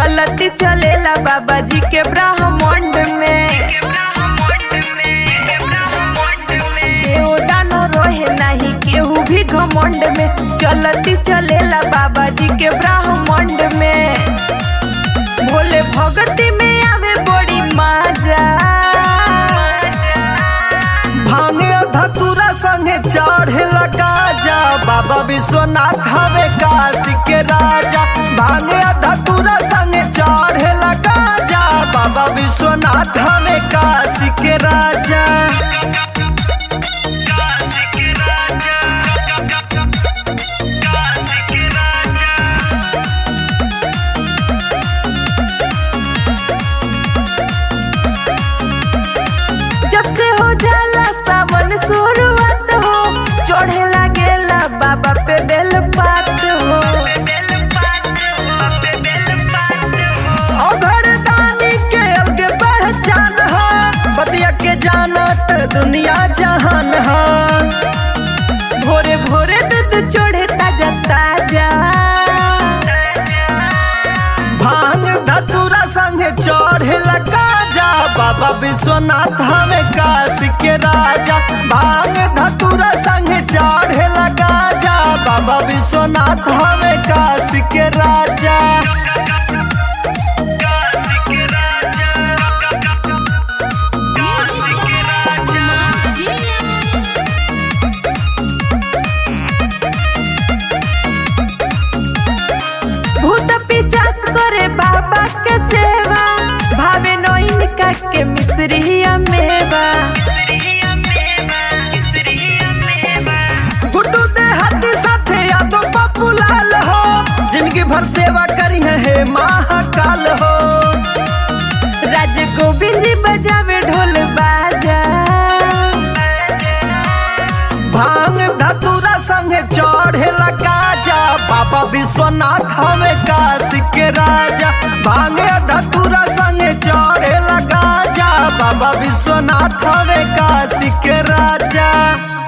चलती चलेला बाबा जी के ब्रह्मांड में केहू दानो रोहे नहीं केहू भी घमंड में चलती चलेला बाबा जी के ब्रह्मांड में भोले भगती में आवे बड़ी मजा भांगे धतुरा संगे चढ़े लगा जा बाबा विश्वनाथ हवे काशी के राजा भांगे धतुरा संगे चढ़े लगा जा बाबा विश्वनाथ हवे काशी के राजा जब से हो जाला सावन शुरुआत हो चढ़े लागेला बाबा पे बेल पात हो अभर दानी के अलग पहचान है बतिया के जानत दुनिया जहान है भोरे भोरे दूध चढ़े ताजा ताजा भांग धतुरा संगे चढ़े लगा जा बाबा विश्वनाथ हमें काशी के राजा भांग धतुरा संगे चढ़े लगा जा बाबा विश्वनाथ हमें काशी के राजा भूत पिचास करे बाबा के सेवा भावे नोइन का के मिश्रिया मेवा गुड्डू दे हाथी साथे यादो पप्पू लाल हो जिनकी भर सेवा करी है हे महाकाल हो राज गोविंद जी बजावे ढोल बाजा भांग धतुरा संगे चढ़े लगा जा बाबा विश्वनाथ हमें काशी के राजा भांग धतुरा संगे चढ़े लगा जा बाबा विश्वनाथ हमें काशी के राजा